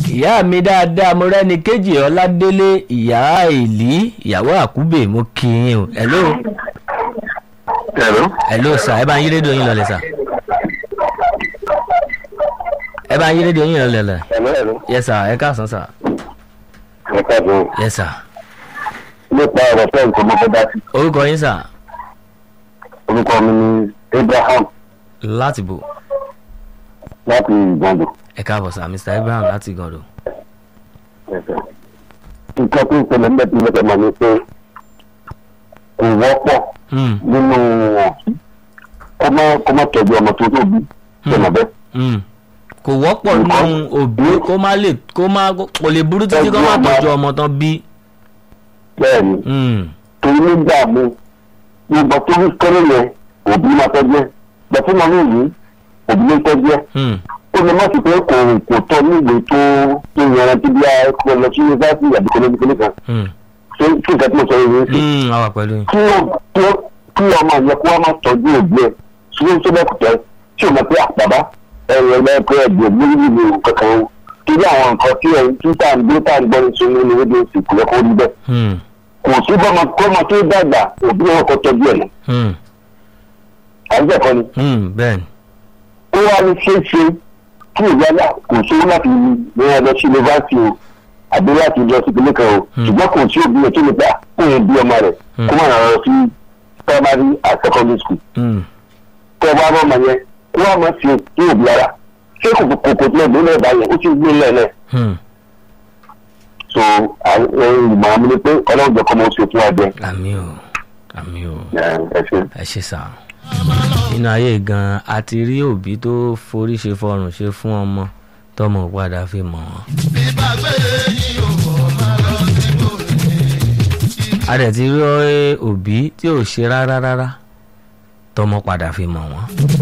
ìyá mi dáadáa mo rẹ́ni kejì ọládélé ìyá ìlí ìyàwó àkúbè mo kí yín o hello Hello. hello sir ẹ bá ń yí rédíò yín lọlẹ̀ sir ẹ bá ń yí rédíò yín lọlẹ̀ lẹ̀ Hello, hello. yes sir ẹ káàsán sir Ẹ káàbọ̀. yes sir Nípa ọ̀rọ̀ fẹ́ nǹkan mo fẹ́ dá sí. orúkọ yín sir Orúkọ mi ni Abraham láti bò láti Ìgbàndò. ẹ káàbọ̀ sir mr ibrahim láti gàndò Nǹkan tó ń ṣẹlẹ̀ nígbà tí mo fẹ́ mọ̀ ni pé kò wọ́pọ̀ Hmm, nínú òbí kó má kó má tọ́jú ọmọ tó tóbi ṣẹlẹ̀ bẹ́ẹ̀. hmm. kò wọ́pọ̀ nínú òbí kó má lè kó má kò lè burú títí kó má tọ́jú ọmọ tán bí. Bẹ́ẹ̀ ni, Hmm, torí nígbà mi nígbà tó ń kéré yẹn òbí máa tọ́jú ẹ̀. Bẹ̀tí mo ní ìlú òbí ló ń tọ́jú ẹ̀. hmm, ó lè má sì pé kò kò tọ́ níwèé tó tó yanrantí bí a kò lọ sí yunifásitì àbí kò lóbi kìnìún kan hmm, ṣé kí nǹkan tí mo sọ yìí sí. hmm, a wà pẹ̀lú yín. kí ó kí ó kí ọmọ yẹn kó wá má tọ́jú òbí ẹ̀ tí ó ń tó lẹ́kùtẹ́ tí ò mọ̀ pé àpàbá ẹ̀rọ ẹ̀rọ ẹ̀dùn òbí nínú kankan o torí àwọn nǹkan tí ẹ̀ tí tá à ń gbé tá à ń gbọ́ ní sunú ní rédíò sì kò lẹ́kọ̀ọ́ rí bẹ́ẹ̀ Hmm, kò sí bọ́mọ kọ́mọ tó dàgbà òbí wọn kọ́ tọ́jú ẹ̀ náà hmm, àbẹ́ẹ̀kọ́ ni hmm, bẹ́ẹ̀ ni. ó wá ní ṣeéṣe kí ìyálà kò sówó láti ní ẹ lọ sí yunifásitì o àbí láti lọ sí ìpínlẹ̀ kan o Hmm. ṣùgbọ́n kò sí òbí rẹ̀ tó lè gbà kó yẹn bí ọmọ rẹ̀ Hmm. kó má ràn lọ sí primary and secondary school Hmm, kó ẹ bá bọ́ ọmọ yẹn kó wá máa fi ní òbí ara ṣé kò kò kò tilẹ̀ gbé lẹ́ẹ̀bá yẹn ó ti gbé lẹ́ẹ̀lẹ́ hmm. so àwọn ìmọ̀ àmì ni pé ọlọ́run jẹ́ kọ́ mọ́ ṣe fún àjẹ àmì o àmì o ẹ ṣe. ẹ ṣe sà. nínú ayé gan a ti rí òbí tó forí ṣe fọrùn ṣe fún ọmọ tọmọ padà fi mọ̀ wọ́n. a dẹ̀ ti rí òbí tí ò ṣe rárá rárá tọmọ padà fi mọ̀ wọ́n.